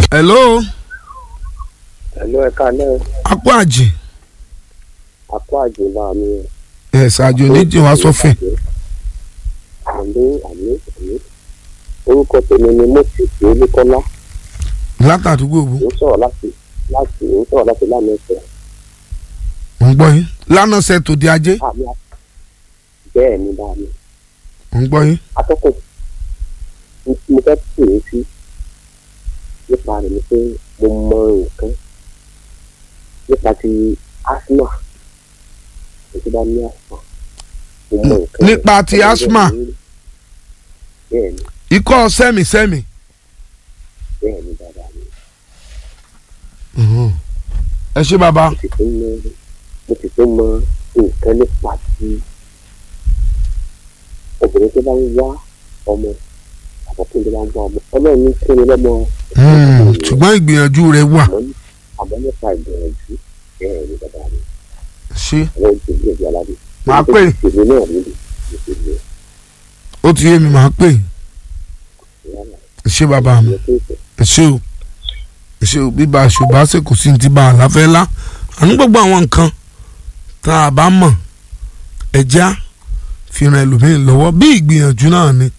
hello ẹ̀lú ẹ̀ka náà akó àjì akó àjùbá mi o. ẹ ṣáájú oníjì wá sọfìn àmì àmì àmì orúkọ tèmi ni moses olúkọlá látàdúgbò bò ń sọ̀rọ̀ láti láti ń sọ̀rọ̀ láti lánàá ẹ̀sẹ̀ ń gbọ́ yín lánàá ṣe tòde ajé àmì bẹ́ẹ̀ ni bá mi ń gbọ́ yín atọ́kùn mo fẹ́ pè é sí nípa rẹ̀ ni pé mo mọ nǹkan nípa ti asthma ètò bá ní asthma mo mọ nǹkan nípa ti asthma? bẹ́ẹ̀ ni ikọ́ sẹ́mìsẹ́mì bẹ́ẹ̀ ni bàbá mi ẹ ṣé bàbá mo sì tún mọ mo sì tún mọ nǹkan nípa ti obìnrin tó bá ń wá ọmọ àbọ̀kùnrin tó bá ń wá ọmọ ọlọ́run ní kí ni lọ́mọ Hmm, ṣùgbọ́n ìgbìyànjú rẹ̀ wà àmọ́ àmọ́ nípa ìgbìyànjú bẹ́ẹ̀ ni bàbá mi ṣé àwọn ojú ilé ìjọ aládé. Màá pè. ìṣèlú náà níbi ìṣèlú ó ti yé mi màá pè ìyára ẹ ṣé bàbá mi ìyẹn tó ìfẹ́. ẹ ṣé o ẹ ṣé o bíbá ṣùgbọ́n ṣe kò sí ní ti bá a láfẹ́ lá àní gbogbo àwọn nǹkan tá a bá mọ̀ ẹja fi ran ẹlòmíín lọ́wọ́ bí ìgbìyànjú náà ni